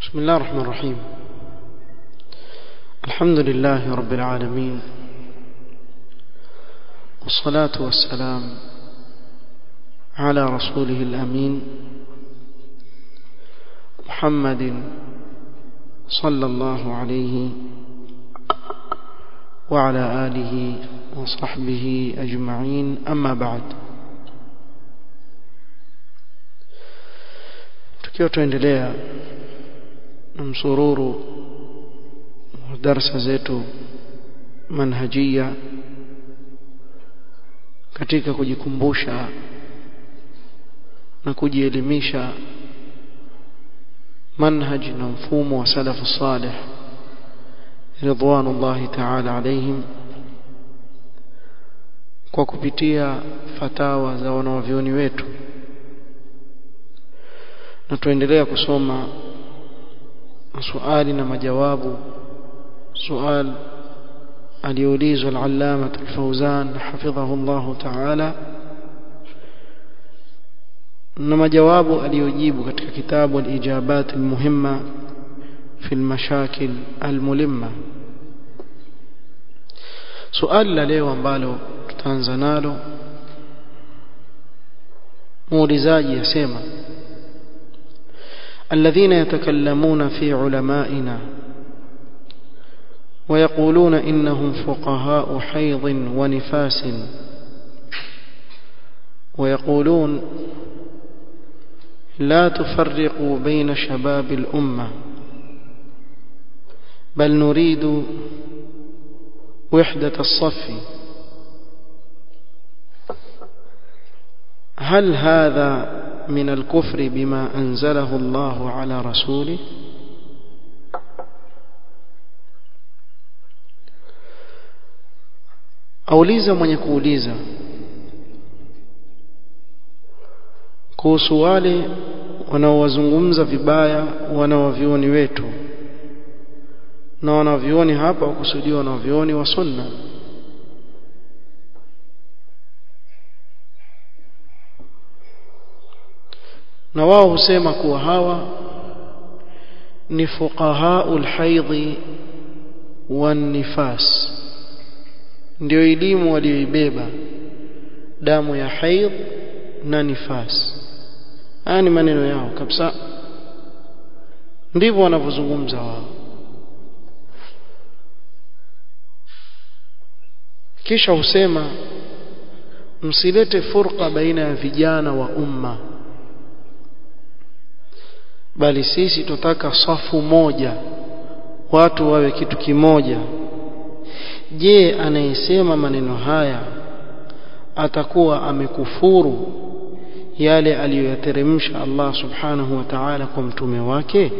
بسم الله الرحمن الرحيم الحمد لله رب العالمين والصلاة والسلام على رسوله الأمين محمد صلى الله عليه وعلى آله وصحبه أجمعين أما بعد tukiwa tuendelea na msururu wa darasa zetu manhajia katika kujikumbusha na kujielimisha manhaj na mfumo wa salafu salih ridwanullahi ta'ala alaihim kwa kupitia fatawa za wanawavyoni wetu na tuendelea kusoma swali na majawabu sual aliyoulizwa al-allama al-fawzan hafidhahu Allah ta'ala na majawabu aliyojibu katika kitabu al-ijabat al-muhimma fi al-mashakil al-mulimma suali la leo ambalo tutaanza nalo muulizaji yasema الذين يتكلمون في علمائنا ويقولون إنهم فقهاء حيض ونفاس ويقولون لا تفرقوا بين شباب الأمة بل نريد وحدة الصف هل هذا من الكفر بما أنزله الله على رسوله auliza mwenye kuuliza kuhusu wale wanaowazungumza vibaya wanawavioni wetu na wanavioni hapa wakusudiwa wanavioni wa sunna na wao husema kuwa hawa ni fuqahaul haidhi wan nifas ndio elimu walioibeba damu ya haidh na nifas haya ni maneno yao kabisa ndivyo wanavyozungumza wao kisha husema msilete furqa baina ya vijana wa umma bali sisi tutaka safu moja watu wawe kitu kimoja je anayesema maneno haya atakuwa amekufuru yale aliyoyateremsha Allah subhanahu wa ta'ala kwa mtume wake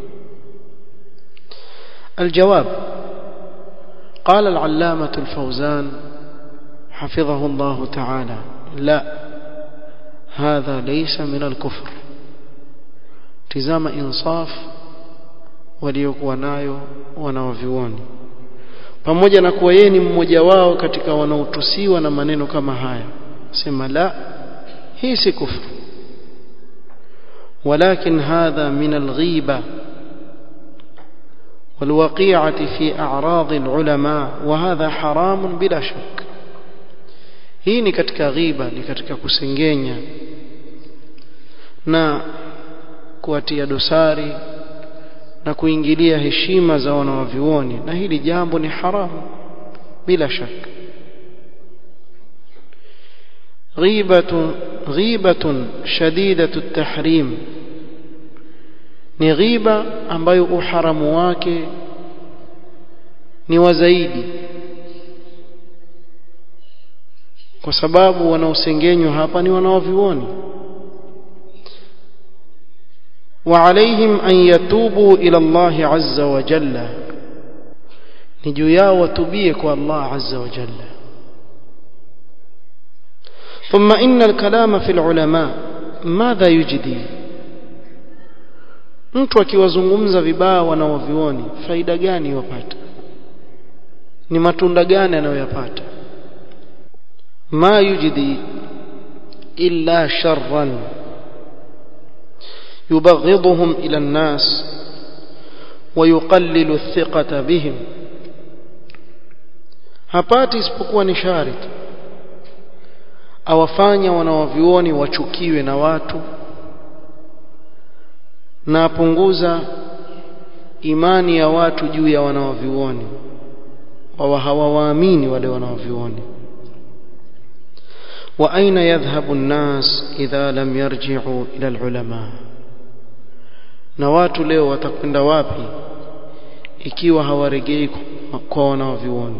الجواب قال العلامة الفوزان حفظه الله تعالى لا هذا ليس من الكفر tizama insaf waliokuwa nayo wanaovioni pamoja na kuwa yeye ni mmoja wao katika wanaotusiwa na maneno kama haya sema la hii si kufru ولكن هذا من الغيبة والوقيعة في أعراض العلماء وهذا حرام بلا شك hii ni katika ghiba ni katika kusengenya na kuwatia dosari na kuingilia heshima za wanawavyuoni na hili jambo ni haramu bila shaka غيبة غيبة شديدة التحريم ni ghiba ambayo uharamu wake ni wa zaidi kwa sababu wanaosengenywa hapa ni wanaovioni وعليهم أن يتوبوا إلى الله عز وجل نجيا وتبيك الله عز وجل ثم إن الكلام في العلماء ماذا يجدي mtu akiwazungumza vibaya wanaovioni faida gani wapata ni matunda gani anayoyapata ma yujdi illa sharran يبغضهم إلى الناس ويقلل الثقة بهم hapati isipokuwa ni shari tu awafanya wanawavyuoni wachukiwe na watu na apunguza imani ya watu juu ya wanawavyuoni wawa hawawaamini wale wanawavyuoni wa aina yadhhabu an-nas idha lam yarji'u ila al-ulama na watu leo watakwenda wapi ikiwa hawaregei kwa wanawavyuoni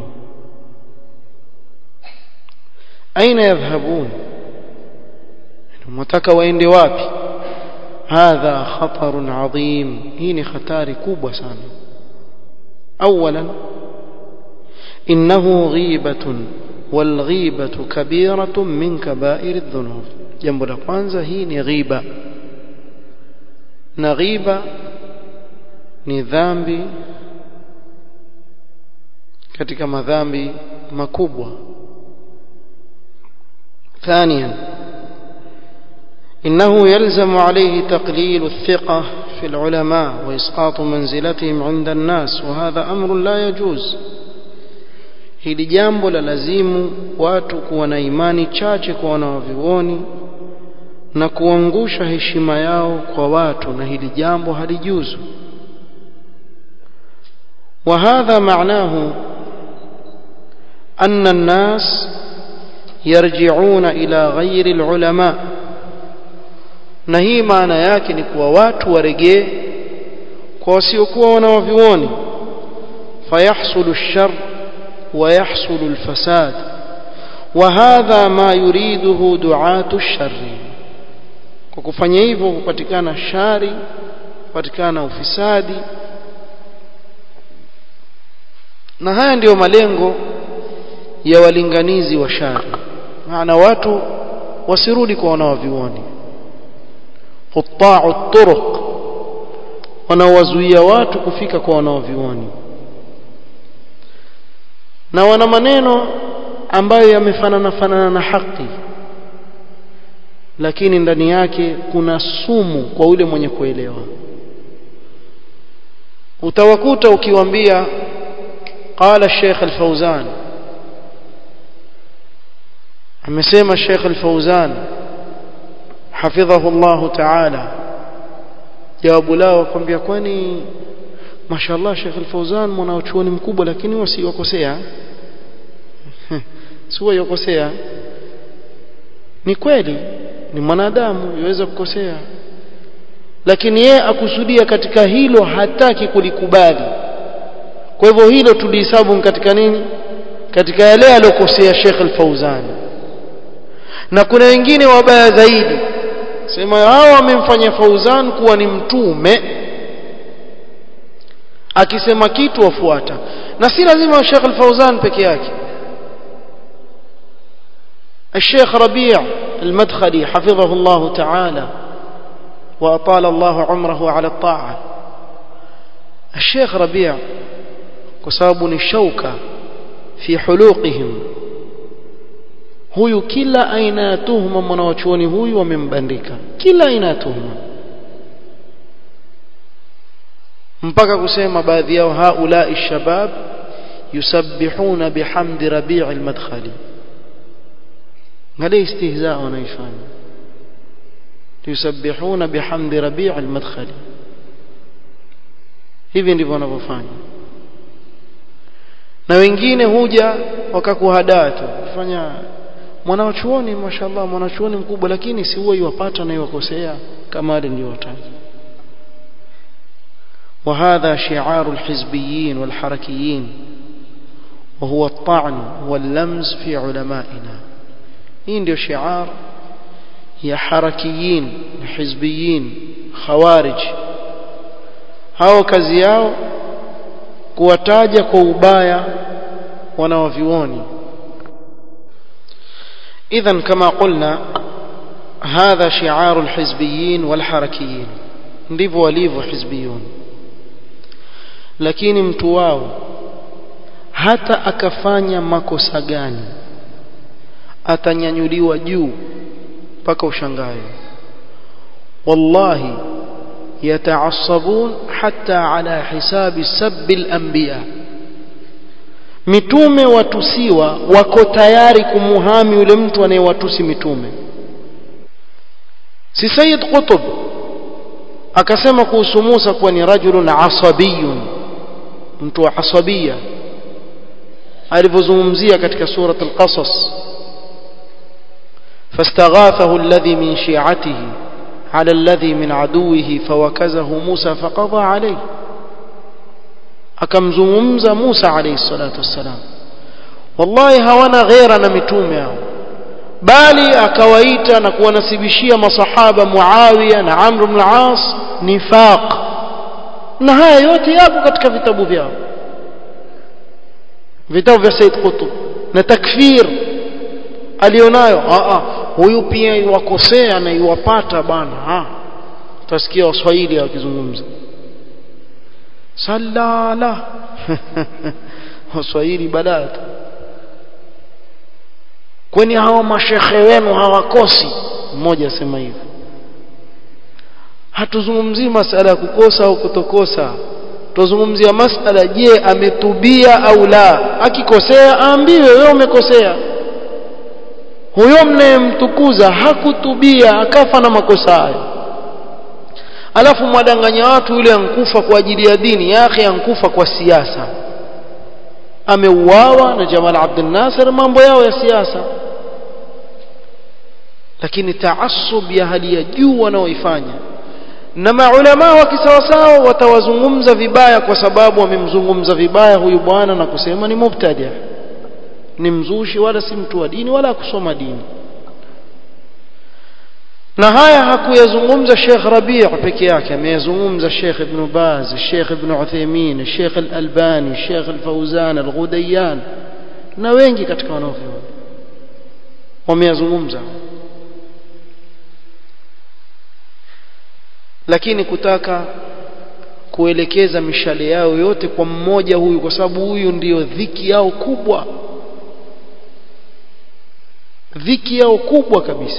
aina yadhhabun mtaka waende wapi hadha khatarun adhim hii ni hatari kubwa sana اولا انه غيبه والغيبه كبيره من كبائر الذنوب jambo la kwanza hii ni ghiba na ghiba ni dhambi katika madhambi makubwa ثانيا إنه يلزم عليه تقليل الثقة في العلماء وإسقاط منزلتهم عند الناس وهذا أمر لا يجوز hili jambo la lazimu watu kuwa na imani chache kwa wanawavyuoni na kuangusha heshima yao kwa watu na hili jambo halijuzu وهذا معناه أن الناس يرجعون إلى غير العلماء na hii maana yake ni kuwa watu waregee kwa wasiokuwa wanawavyuoni fayahsulu lshar ويحصل الفساد وهذا ما يريده دعاة الشر kwa kufanya hivyo kupatikana shari kupatikana ufisadi na haya ndiyo malengo ya walinganizi wa shari maana watu wasirudi kwa wanawavioni quta'u turuq wanawazuia watu kufika kwa wanawavioni na wana maneno ambayo yamefanana fanana na haki lakini ndani yake kuna sumu kwa yule mwenye kuelewa utawakuta ukiwambia qala Sheikh Al-Fauzan amesema Sheikh Al-Fauzan hafidhahu Allah Ta'ala jawabu lao kwambia kwani mashallah Sheikh Al-Fauzan mwanachuoni mkubwa lakini wasiwakosea sio yokosea ni kweli ni mwanadamu yaweza kukosea lakini yeye akusudia katika hilo hataki kulikubali kwa hivyo hilo tulihesabu katika nini katika yale aliyokosea Sheikh Al-Fauzan na kuna wengine wabaya zaidi sema hao wamemfanya Fauzan kuwa ni mtume akisema kitu wafuata na si lazima Sheikh Al-Fauzan peke yake الشيخ ربيع المدخلي حفظه الله تعالى وأطال الله عمره على الطاعة الشيخ ربيع كساب الشوكة في حلوقهم huyu kila aina ya tuhuma mwanawachuoni huyu wamembandika kila aina ya tuhuma mpaka kusema baadhi yao haulai shabab yusabbihuna bihamdi rabii almadkhali angalia istihzaa wanaifanya yusabbihuna bihamdi rabii almadkhali hivi ndivyo wanavyofanya na wengine huja wakakuhadaa tu kufanya mwanachuoni mashallah mwanachuoni mkubwa lakini si huwa iwapata na iwakosea kama wale niliowataja وهذا شعار الحزبيين والحركيين وهو الطعن واللمز في علمائنا hii ndio shiar ya harakiyin na hizbiyin khawarij hao kazi yao kuwataja kwa ubaya wanawavioni idhan kama qulna hadha shi'ar alhizbiyin walharakiyin ndivyo walivyo hizbiyun lakini mtu wao hata akafanya makosa gani atanyanyuliwa juu mpaka ushangae wallahi yataassabun حتى على حساب سب الأنبياء mitume watusiwa wako tayari kumuhami yule mtu anayewatusi mitume si Sayyid Qutb akasema kuhusu Musa kuwa ni rajulun asabiyun mtu wa asabia alivyozungumzia katika surat al-Qasas فاستغاثه الذي من شيعته على الذي من عدوه فوكزه موسى فقضى عليه akamzungumza Musa alayhi salatu wassalam wallahi hawana ghera na mitume hao bali akawaita na kuwanasibishia masahaba Muawiya na Amr ibn al-As nifaq na haya yote yapo katika vitabu vyao vitabu vya Said Qutb na takfir alionayo a a huyu pia iwakosea na iwapata bana ha utasikia waswahili wakizungumza salala waswahili balaa kwani hao mashekhe wenu hawakosi mmoja asema hivyo hatuzungumzii masala ya kukosa au kutokosa tuzungumzia masala je ametubia au la akikosea aambiwe wewe umekosea huyo mnayemtukuza hakutubia akafa na makosa hayo alafu mwadanganya watu yule ankufa kwa ajili ya dini yake ankufa kwa siasa ameuawa na Jamal Abdel Nasser mambo yao ya siasa lakini taasub ya hali ya juu wanaoifanya na maulama wa kisawasawa watawazungumza vibaya kwa sababu wamemzungumza vibaya huyu bwana na kusema ni mubtadi ni mzushi wala si mtu wa dini wala kusoma dini na haya hakuyazungumza Sheikh Rabi' peke yake ameyazungumza Sheikh Ibn Baz Sheikh Ibn Uthaymeen Sheikh Al-Albani Sheikh Al-Fawzan Al-Ghudayyan na wengi katika wanaovyuoni wameyazungumza lakini kutaka kuelekeza mishale yao yote kwa mmoja huyu kwa sababu huyu ndiyo dhiki yao kubwa dhiki yao kubwa kabisa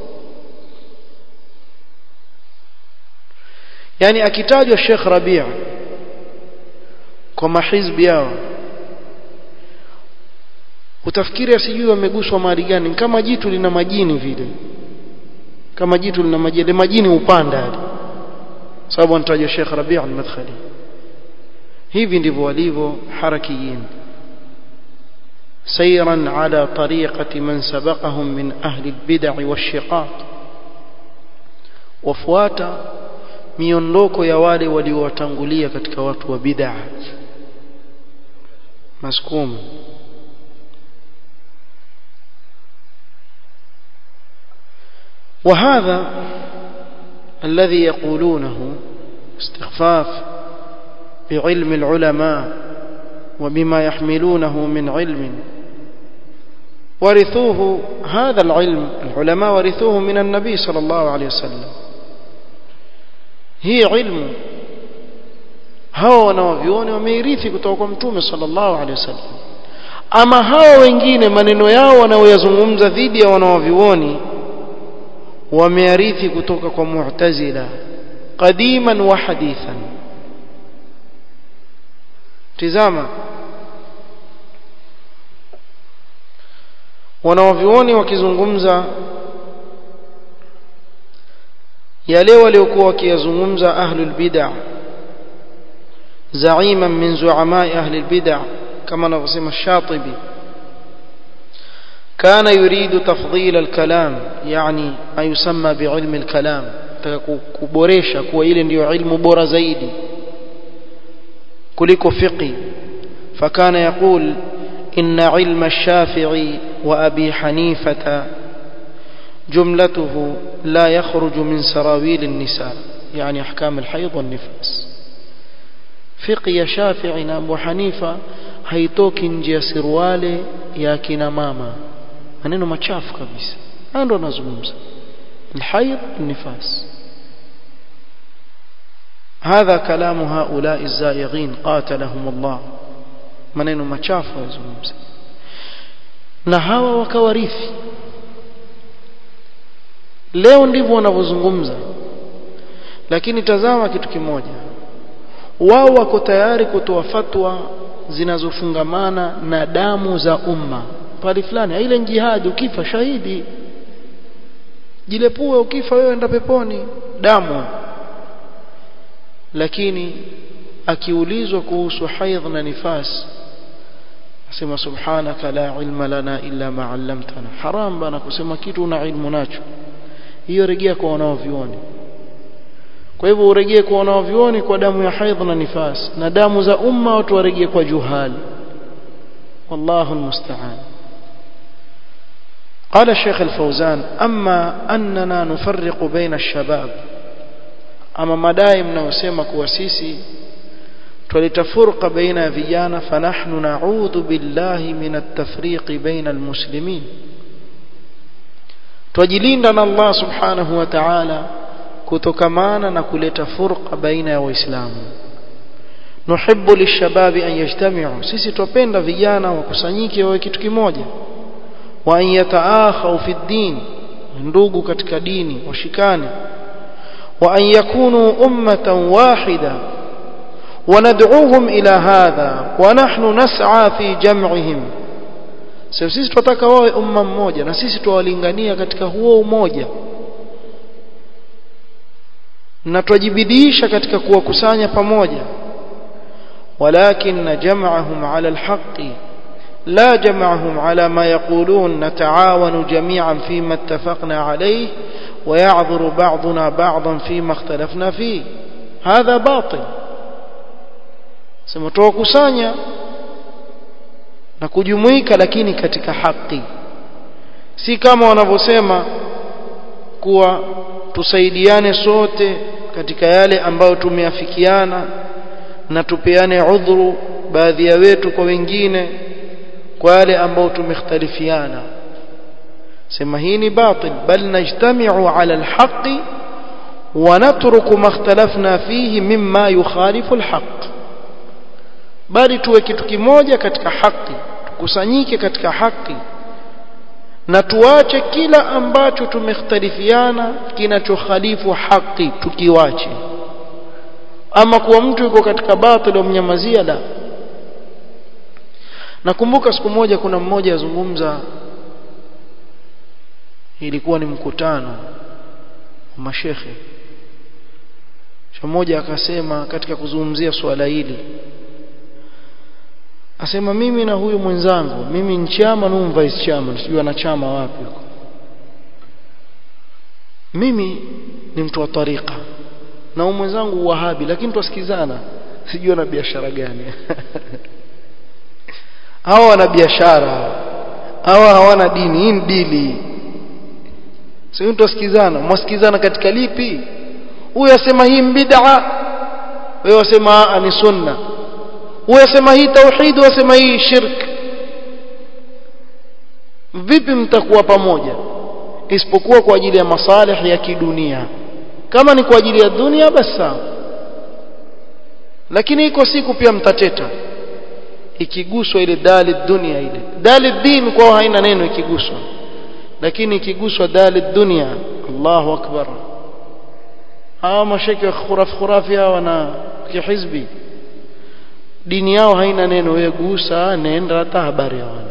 yani akitajwa Sheikh Rabia kwa mahizbi yao utafikiri asijui wameguswa mahali gani kama jitu lina majini vile kama jitu lina majini majini upanda hadi sababu anatajwa Sheikh Rabia al-Madkhali hivi ndivyo walivyo harakiyin سيرا على طريقة من سبقهم من أهل البدع والشقاق وفواتا miondoko ya wale waliowatangulia katika watu wa bid'a maskum وهذا الذي يقولونه استخفاف بعلم العلماء وبما يحملونه من علم ورثوه هذا العلم العلماء ورثوه من النبي صلى الله عليه وسلم hii ilmu hao wanaovioni wameirithi kutoka kwa mtume sallallahu alaihi wasallam ama hao wengine maneno yao wanaoyazungumza dhidi ya wanaovioni wamearithi kutoka kwa mu'tazila qadiman wa hadithan tizama wanaovioni wakizungumza yale waliokuwa wakiyazungumza ahlul bid'ah زعيما من زعماء أهل البدع كما نقسم الشاطبي كان يريد تفضيل الكلام يعني ما يسمى بعلم الكلام kuboresha kuwa ile ndio ilmu bora zaidi kuliko fiqi fakana yaqul inna ilma ash-shafi'i wa abi hanifata جملته لا يخرج من سراويل النساء يعني أحكام الحيض والنفاس فقه شافعي أبو حنيفة haitoki nje ya sirwale ya kina mama maneno machafu kabisa ndo nazungumza الحيض النفاس هذا كلام هؤلاء الزائغين قاتلهم الله maneno machafu yazungumza na hawa wakawarithi leo ndivyo wanavyozungumza lakini tazama kitu kimoja wao wako tayari kutoa fatwa zinazofungamana na damu za umma pale fulani ile jihadi ukifa shahidi jilepue ukifa wewe enda peponi damu lakini akiulizwa kuhusu haidh na nifas asema subhanaka la ilma lana illa ma 'allamtana haram bana kusema kitu una ilmu nacho hiyo rejea kwa wanaovioni kwa hivyo urejee kwa wanaovioni kwa damu ya haidh na nifas na damu za umma watu warejee kwa juhali wallahu almusta'an قال الشيخ الفوزان أما أننا نفرق بين الشباب أما مدائي mnayosema kuwa sisi tulitafurqa baina ya vijana fanahnu na'udhu billahi min at-tafriq baina al-muslimin twajilinda na Allah subhanahu wa ta'ala kutokamana na kuleta furqa baina ya waislamu nuhibbu lishababi an yajtami'u sisi tupenda vijana wakusanyike wawe kitu kimoja wa an yataakhaw fi din ndugu katika dini washikane wa an yakunu ummatan wahida وندعوهم إلى هذا ونحن نسعى في جمعهم sisi tunataka wawe umma mmoja na sisi tuwalingania katika huo umoja na twajibidiisha katika kuwakusanya pamoja walakin jam'ahum ala alhaqi la jam'ahum ala ma yaqulun nataawanu jami'an fima ittafaqna alayhi wa ya'dhuru ba'duna ba'dan fima ikhtalafna fihi hadha batil sema tuwakusanya na kujumuika lakini katika haki si kama wanavyosema kuwa tusaidiane sote katika yale ambayo tumeafikiana na tupeane udhuru baadhi ya wetu kwa wengine kwa yale ambayo tumekhtalifiana sema hii ni batil bal najtami'u ala alhaqi wa natruku ma ikhtalafna fihi mimma yukhalifu alhaq bali tuwe kitu kimoja katika haki tukusanyike katika haki na tuache kila ambacho tumekhtalifiana kinachokhalifu haki tukiwache ama kuwa mtu yuko katika batili umnyamazia la nakumbuka siku moja kuna mmoja azungumza ilikuwa ni mkutano wa mashekhe mmoja akasema katika kuzungumzia swala hili asema mimi na huyu mwenzangu mimi ni chama na vice chairman sijui ana chama wapi huko mimi ni mtu wa tariqa na huyu mwenzangu wahabi lakini twasikizana sijui ana biashara gani hawa wana biashara hawa hawana dini hii ni dili sio twasikizana mwasikizana katika lipi huyu asema hii bid'a wewe wasema ni sunna wasema hii tauhid wasema hii shirk vipi mtakuwa pamoja isipokuwa kwa ajili ya masalih ya kidunia kama ni kwa ajili ya dunia basi sawa lakini iko siku pia mtateta ikiguswa ile dali dunia ile dali din kwao haina neno ikiguswa lakini ikiguswa dali dunia Allahu akbar hawa mashekhe khuraf khurafi hawa na kihizbi dini yao haina neno wewe gusa nenda hata habari hawana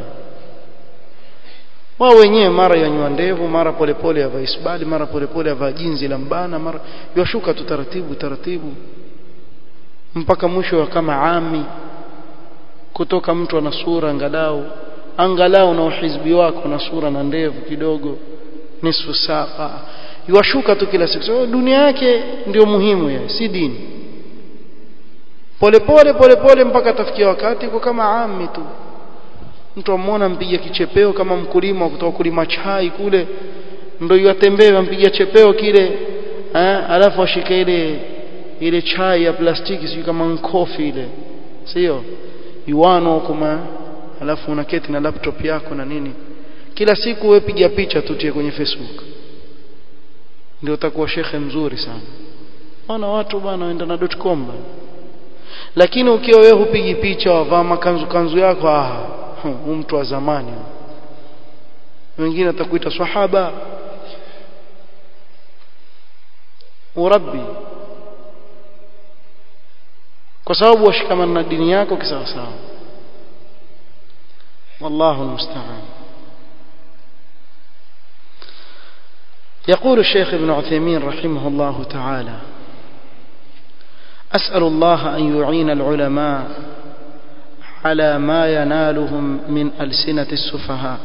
wao wenyewe mara yanywa ndevu mara polepole ya vaisbali mara polepole ya jinzi la mbana mara yashuka tu taratibu taratibu mpaka mwisho kama ami kutoka mtu ana sura angalau angalau na uhizbi wako na sura na ndevu kidogo nisfu saqa yashuka tu kila siku so, dunia yake ndio muhimu ya si dini polepole polepole mpaka atafikia wakati kwa kama ami tu mtu amwona mpiga kichepeo kama mkulima kutoka kulima chai kule ndio yatembea mpiga chepeo kile eh alafu ashike ile ile chai ya plastiki sio kama nkofi ile sio yuano kama alafu unaketi na laptop yako na nini kila siku wewe piga picha tutie kwenye Facebook ndio utakuwa shekhe mzuri sana wana watu bwana waenda na .com bana lakini ukiwa wewe hupigi picha wavaa makanzu kanzu yako ah huyu mtu wa zamani wengine atakuita sahaba urabbi kwa sababu washikamana na dini yako kisawasawa wallahu almusta'an يقول الشيخ ابن عثيمين رحمه الله تعالى أسأل الله أن يعين العلماء على ما ينالهم من ألسنة السفهاء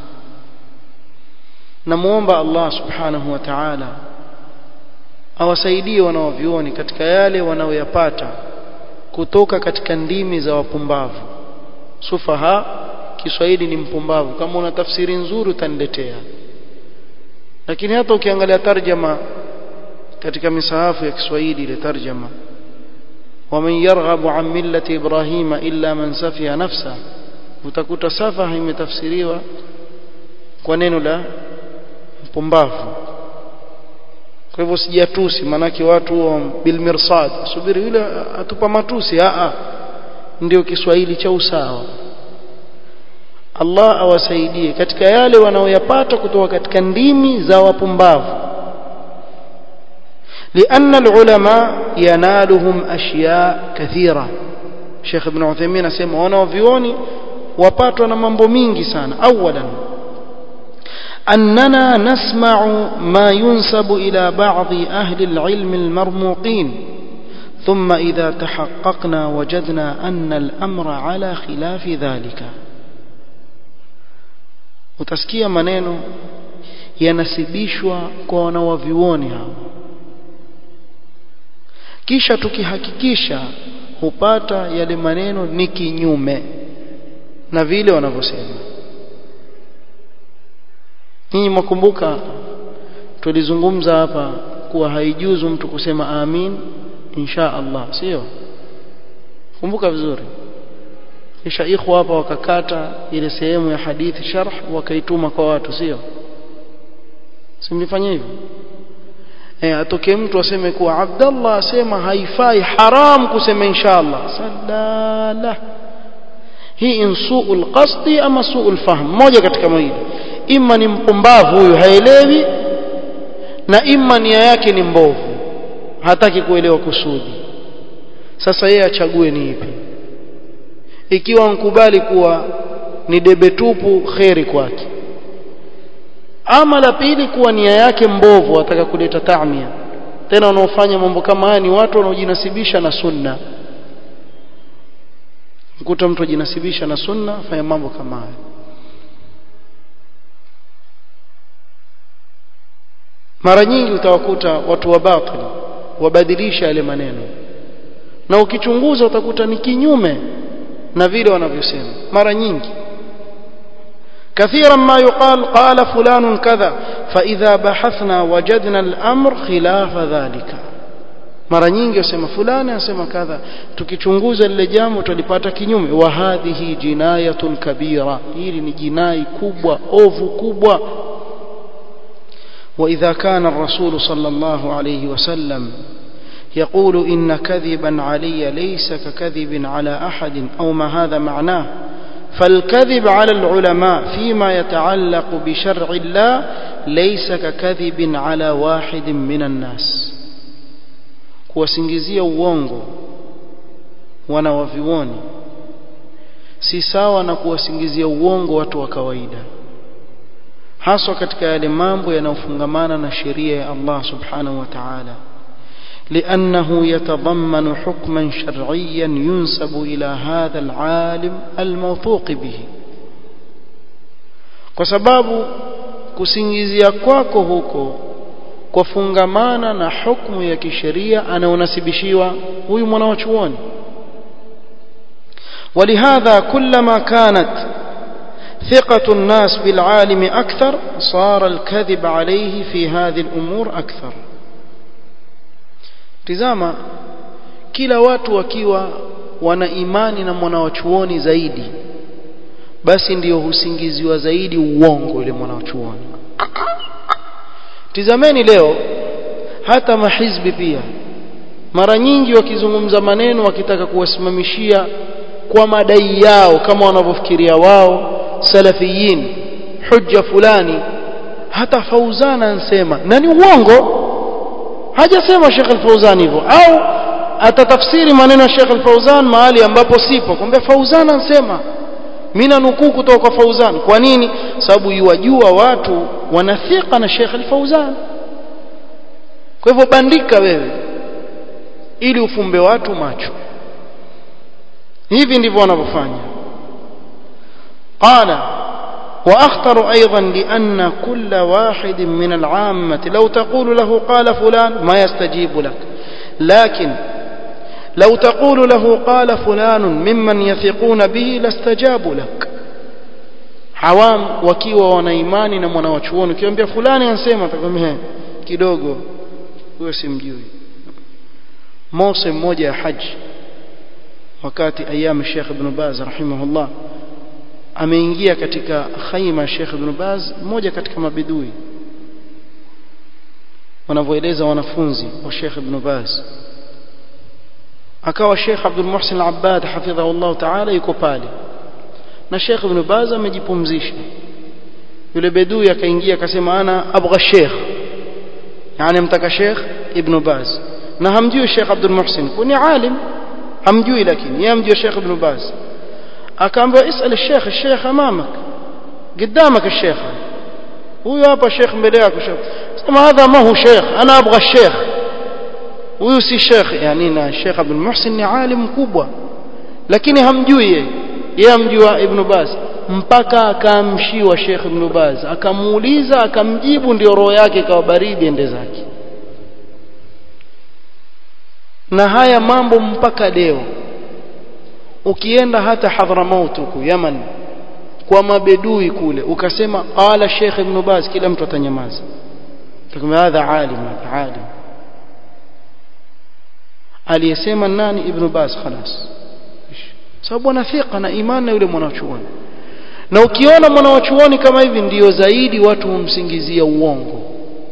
نموomba Allah subhanahu wa ta'ala awasaidie wanaovioni katika yale wanaoyapata kutoka katika ndimi za wapumbavu sufaha Kiswahili ni mpumbavu kama una tafsiri nzuri utaniletea lakini hata ukiangalia tarjama katika misahafu ya Kiswahili ile tarjama ومن يرغب عن ملة إبراهيم إلا من سفه نفسه utakuta safaha imetafsiriwa kwa neno la mpumbavu kwa hivyo sijatusi manake watu bilmirsad subiri yule atupa matusi a ndio Kiswahili cha usawa Allah awasaidie katika yale wanaoyapata kutoka katika ndimi za wapumbavu لأن العلماء ينالهم أشياء كثيرة شيخ ابن عثيمين أسمى ونوفيوني وباتنا mambo mingi sana أولا أننا نسمع ما ينسب إلى بعض أهل العلم المرموقين ثم إذا تحققنا وجدنا أن الأمر على خلاف ذلك utasikia maneno yanasibishwa kwa wanawavyuoni hao kisha tukihakikisha hupata yale maneno ni kinyume na vile wanavyosema ninyi mwakumbuka tulizungumza hapa kuwa haijuzu mtu kusema amin insha Allah sio kumbuka vizuri kisha ikhwa hapa wakakata ile sehemu ya hadithi sharh wakaituma kwa watu sio simlifanya hivyo eh atokee mtu aseme kuwa Abdallah asema haifai haram kusema inshallah sadala hii in suul qasdi ama suul fahm moja katika mawili imma ni mpumbavu huyu haelewi na imma nia yake ni mbovu hataki kuelewa kusudi sasa yeye achague ni ipi ikiwa mkubali kuwa ni debe tupu kheri kwake ama la pili kuwa nia yake mbovu ataka kuleta taamia tena wanaofanya mambo kama haya ni watu wanaojinasibisha na sunna mkuta mtu ajinasibisha na sunna afanya mambo kama haya mara nyingi utawakuta watu wa batili wabadilisha yale maneno na ukichunguza utakuta ni kinyume na vile wanavyosema mara nyingi كثيرا ما يقال قال فلان كذا فإذا بحثنا وجدنا الأمر خلاف ذلك mara nyingi wasema fulani asema kadha tukichunguza lile jambo tulipata kinyume wa hadhihi jinayatun kabira hili ni jinai kubwa ovu kubwa واذا كان الرسول صلى الله عليه وسلم يقول ان كذبا علي ليس ككذب على احد او ما هذا معناه فالكذب على العلماء فيما يتعلق بشرع الله ليس ككذب على واحد من الناس kuwasingizia uongo wanawavioni si sawa na kuwasingizia uongo watu wa kawaida haswa katika yale mambo yanayofungamana na sheria ya Allah subhanahu wa ta'ala لأنه يتضمن حكما شرعيا ينسب إلى هذا العالم الموثوق به kwa sababu kusingizia kwako huko kwafungamana na hukumu ya kisheria anaonasibishiwa huyu mwanachuoni ولهذا كلما كانت ثقة الناس بالعالم أكثر صار الكذب عليه في هذه الأمور أكثر tizama kila watu wakiwa wana imani na mwanawachuoni zaidi basi ndiyo husingiziwa zaidi uongo yule mwanawachuoni tizameni leo hata mahizbi pia mara nyingi wakizungumza maneno wakitaka kuwasimamishia kwa madai yao kama wanavyofikiria wao salafiyin hujja fulani hata fauzana ansema na ni uongo hajasema Sheikh Al-Fauzan hivyo au atatafsiri maneno ya Sheikh Al-Fauzan mahali ambapo sipo kwamba Fauzan ansema mimi nanukuu kutoka kwa Fauzan kwa nini sababu yuwajua watu wanathika na Sheikh Al-Fauzan kwa hivyo bandika wewe ili ufumbe watu macho hivi ndivyo wanavyofanya qala واخطر ايضا لان كل واحد من العامه لو تقول له قال فلان ما يستجيب لك لكن لو تقول له قال فلان ممن يثقون به لاستجابوا لك حوام wakiwa wana imani na mwanawachuoni ukiambia fulani ansema atakwambia kidogo huyo simjui موسم mmoja ya haji wakati ayam Sheikh Ibn Baz rahimahullah ameingia katika khaima Sheikh Ibn Baz mmoja katika mabidui wanavyoeleza wanafunzi wa Sheikh Ibn Baz akawa Sheikh Abdul Muhsin Al-Abbad hafidhahu Allah Ta'ala yuko pale na Sheikh Ibn Baz amejipumzisha yule bedui akaingia akasema ana abgha Sheikh yani mtaka Sheikh Ibn Baz na hamjui Sheikh Abdul Muhsin kuni alim hamjui lakini yeye hamjui Sheikh Ibn Baz akaambia isal Sheikh Sheikh amamak قدامك الشيخ huyo hapa Sheikh mbele yako Sheikh sema hadha ma hu Sheikh ana abgha Sheikh huyu si Sheikh yani na Sheikh Abdul Muhsin ni alim mkubwa lakini hamjui yeye yeye hamjua Ibn Baz mpaka akaamshiwa Sheikh Ibn Baz akamuuliza akamjibu ndio roho yake ikawa baridi ende zake na haya mambo mpaka leo ukienda hata Hadramaut huku Yaman kwa mabedui kule ukasema qala Sheikh Ibn Baz kila mtu atanyamaza tukuma hadha alim alim aliyesema nani Ibn Baz خلاص sababu ana thika na imani na yule mwanachuoni na ukiona mwanachuoni kama hivi ndiyo zaidi watu humsingizia uongo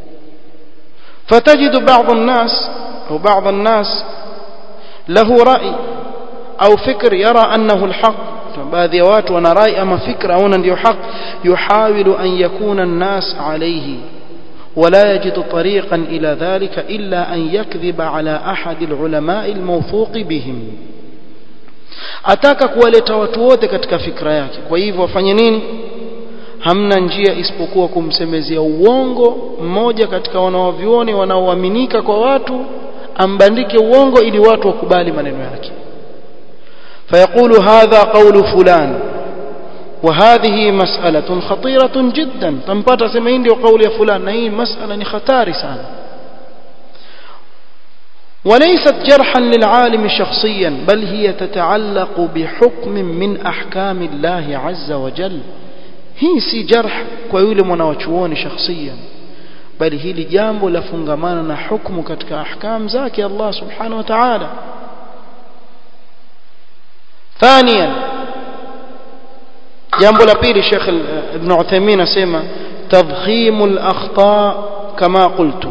فتجد بعض الناس أو بعض الناس له رأي أو فكر يرى أنه الحق baadhi ya watu wana rai ama fikra aona ndio haq yuhawilu an yakuna an-nas alayhi ولا يجد طريقا إلى ذلك إلا أن يكذب على أحد العلماء الموثوق بهم ataka kuwaleta watu wote katika fikra yake kwa hivyo wafanye nini hamna njia isipokuwa kumsemezea uongo mmoja katika wanaovioni wanaoaminika kwa watu ambandike uongo ili watu wakubali maneno yake فيقول هذا قول فلان وهذه مسألة خطيرة جدا تنبات سمعين دي وقول يا فلان هي مسألة خطار سان وليست جرحا للعالم شخصيا بل هي تتعلق بحكم من أحكام الله عز وجل هي سي جرح كويل مناوچووني شخصيا بل هي لجامب لفنغمانا حكم كتك أحكام زاكي الله سبحانه وتعالى ثانيا jambo la pili Sheikh Ibn Uthaymeen asema tadkhim al-akhta kama qultu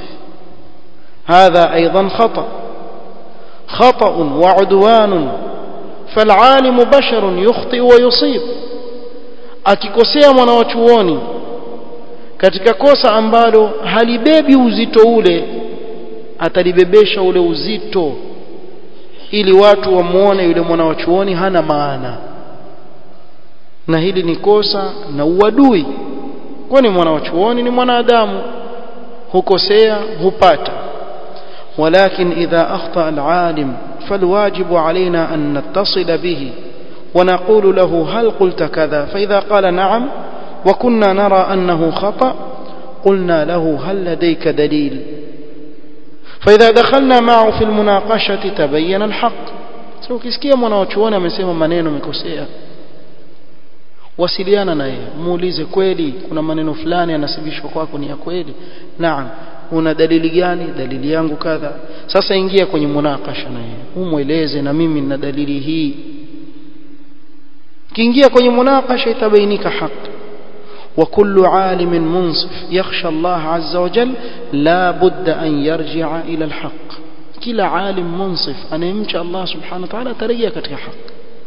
هذا ايضا خطا خطا وعدوان فالعالم بشر يخطئ ويصيب akikosea mwanawachuoni katika kosa ambalo halibebi uzito ule atalibebesha ule uzito ili watu wamuone yule mwanawachuoni hana maana na hili ni kosa na uadui kwani mwanawachuoni ni mwanadamu hukosea hupata ولكن إذا أخطأ العالم فالواجب علينا أن نتصل به ونقول له هل قلت كذا فإذا قال نعم وكنا نرى أنه خطأ قلنا له هل لديك دليل فإذا دخلنا معه في المناقشة تبين الحق سو kisikia mwanachuoni amesema maneno mekosea wasiliana naye muulize kweli kuna maneno fulani yanasibishwa kwako ni ya kweli naam una dalili gani dalili yangu kadha sasa ingia kwenye munakasha naye umweleze na mimi nina dalili hii kiingia kwenye munakasha itabainika haki وكل عالم منصف يخشى الله عز وجل لا بد أن يرجع إلى الحق كلا عالم منصف أن يمشى الله سبحانه وتعالى تريا كتك حق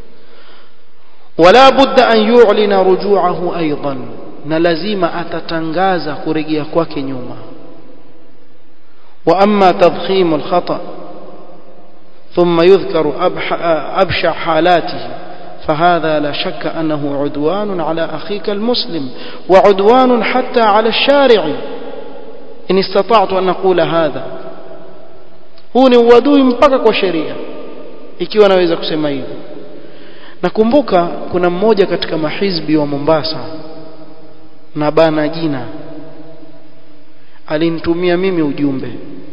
ولا بد أن يعلن رجوعه أيضا نلزم أتتنغاز كرجيا كواك نيوما وأما تضخيم الخطأ ثم يذكر أبشع حالاته فهذا لا شك أنه عدوان على أخيك المسلم وعدوان حتى على الشارع إن استطعت أن أقول هذا huu ni uadui mpaka kwa sheria ikiwa naweza kusema hivyo nakumbuka kuna mmoja katika mahizbi wa Mombasa na bana jina alinitumia mimi ujumbe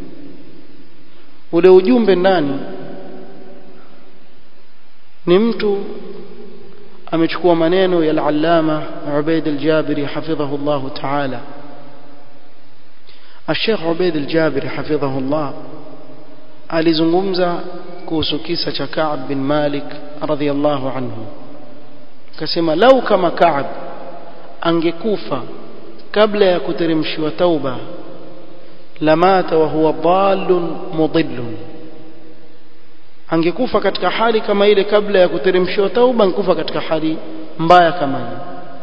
ule ujumbe ndani ni mtu amechukua maneno ya al-allama Ubaid al-Jabiri hafidhahu Allah ta'ala الشيخ عبيد الجابري حفظه الله alizungumza kuhusu kisa cha Ka'b bin Malik radhiyallahu anhu akasema lau kama Ka'b angekufa kabla ya kuteremshiwa tauba lamata wa huwa dallun mudillun angekufa katika hali kama ile kabla ya kuteremshiwa tauba angekufa katika hali mbaya kama hiyo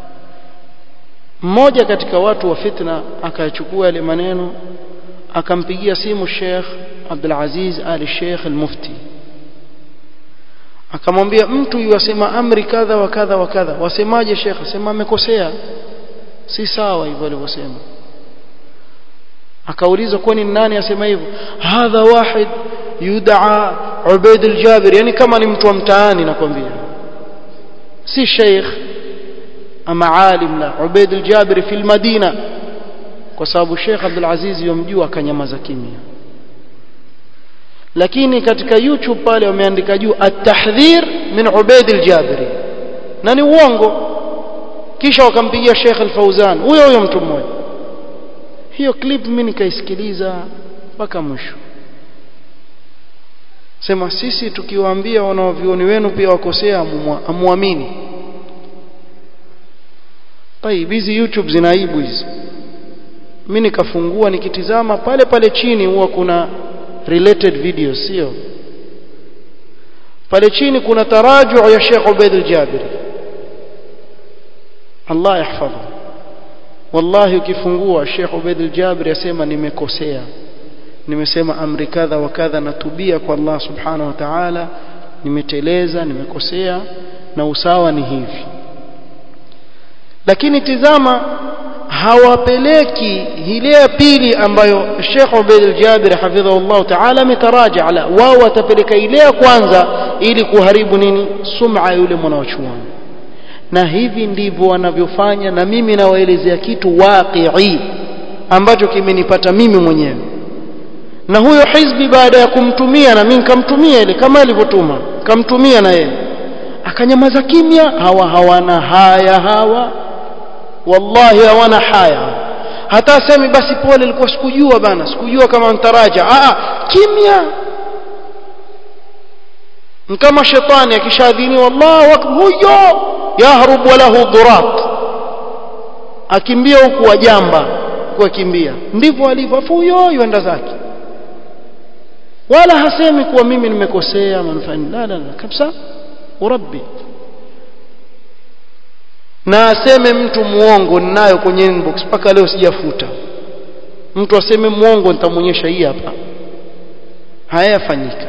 mmoja katika watu wa fitna akachukua yale maneno akampigia simu Sheikh Abdul Aziz Ali Sheikh al-Mufti akamwambia mtu yuwasema amri kadha wa kadha wa kadha wasemaje Sheikh asema amekosea si sawa hivyo alivyosema akaulizwa kwani nani asema hivyo hadha wahid yud'a Ubaid al-Jabir yani kama ni mtu wa mtaani nakwambia si sheikh ama alim la Ubaid al-Jabir fi al-Madina kwa sababu Sheikh Abdul Aziz yomjua akanyamaza kimya lakini katika YouTube pale wameandika juu at-tahdhir min Ubaid al-Jabiri na ni uongo kisha wakampigia Sheikh al-Fauzan huyo huyo mtu mmoja hiyo clip mimi nikaisikiliza mpaka mwisho sema sisi tukiwaambia wanaovioni wenu pia wakosea amuamini طيب hizi YouTube zinaibu hizi mimi nikafungua nikitizama pale pale chini huwa kuna related videos sio pale chini kuna taraju ya Sheikh Ubaid al-Jabiri Allah yahfadhu wallahi ukifungua Sheikh Ubaid al-Jabiri asema nimekosea nimesema amri kadha wa kadha natubia kwa Allah subhanahu wa ta'ala nimeteleza nimekosea na usawa ni hivi lakini tizama hawapeleki ile ya pili ambayo Sheikh Ubaid al-Jabir hafidhahullah ta'ala ametaraja ala wao watapeleka ile ya kwanza ili kuharibu nini sum'a yule mwanachuoni na hivi ndivyo wanavyofanya na mimi nawaelezea kitu waqi'i ambacho kimenipata mimi mwenyewe na huyo hizbi baada ya kumtumia na mimi nikamtumia ile kama alivyotuma kamtumia na yeye akanyamaza kimya hawa hawana haya hawa wallahi hawana haya hata asemi basi pole nilikuwa sikujua bana sikujua kama mtaraja a kimya kama shetani akishadhini wallahu akbar huyo yahrub walahu durat akimbia huku wajamba kukimbia ndivyo alivyo huyo yuenda zake wala hasemi kuwa mimi nimekosea manufani la la la kabisa urabbi na aseme mtu muongo ninayo kwenye inbox mpaka leo sijafuta mtu aseme muongo nitamuonyesha hii hapa hayafanyika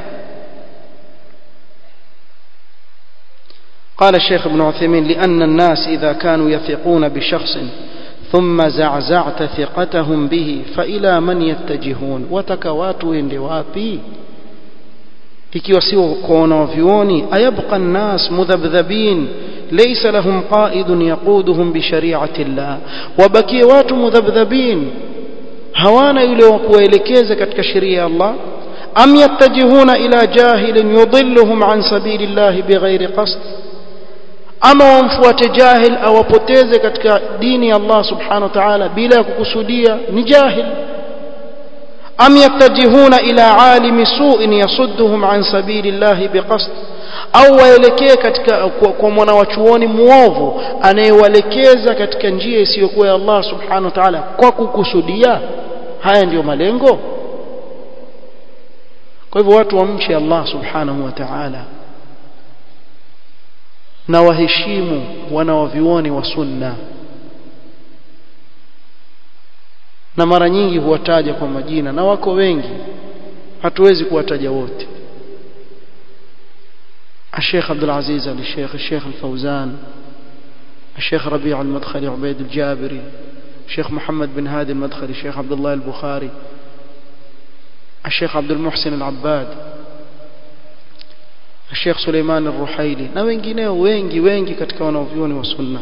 قال الشيخ ابن عثيمين لأن الناس إذا كانوا يثقون بشخص ثم زعزعت ثقتهم به فإلى من يتجهون وتكوات وين wapi ikiwa sio kwa wanavyuoni ayabqa nnas mudhabdhabin laysa lahum qaidun yaquduhum bi shari'ati llah wabakie watu mudhabdhabin hawana yule wa kuwaelekeza katika sheria ya Allah am yattajihuna ila jahilin yudilluhum an sabili llah bighairi qasd ama wamfuate jahil awapoteze katika dini ya Allah subhanahu wa ta'ala bila ya kukusudia ni jahil am yattajihuna ila alimi su'in yasudduhum an sabili llah biqasd au waelekee katika kwa, kwa mwana wa chuoni muovu anayewaelekeza katika njia isiyokuwa ya Allah subhanahu wa ta'ala kwa kukusudia haya ndiyo malengo kwa hivyo watu wamche Allah subhanahu wa ta'ala na waheshimu wanawavyuoni wa sunna na mara nyingi huwataja kwa majina na wako wengi hatuwezi kuwataja wote الشيخ عبد العزيز آل الشيخ الشيخ الفوزان الشيخ ربيع المدخلي عبيد الجابري الشيخ محمد بن هادي المدخلي الشيخ عبد الله البخاري الشيخ عبد المحسن العباد الشيخ سليمان الرحيلي na wengineo wengi wengi katika wanaovyuoni wa sunna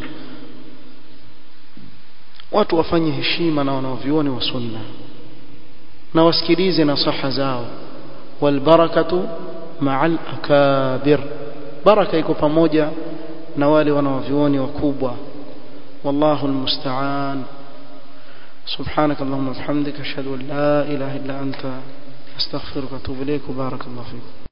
watu wafanye heshima na wanaovyuoni wa sunna na wasikilize nasaha zao walbarakatu ma'al akabir baraka iko pamoja na wale wanaovyuoni wakubwa wallahu almusta'an سبحانك اللهم وبحمدك اشهد ان لا اله الا انت استغفرك واتوب اليك وبارك الله فيك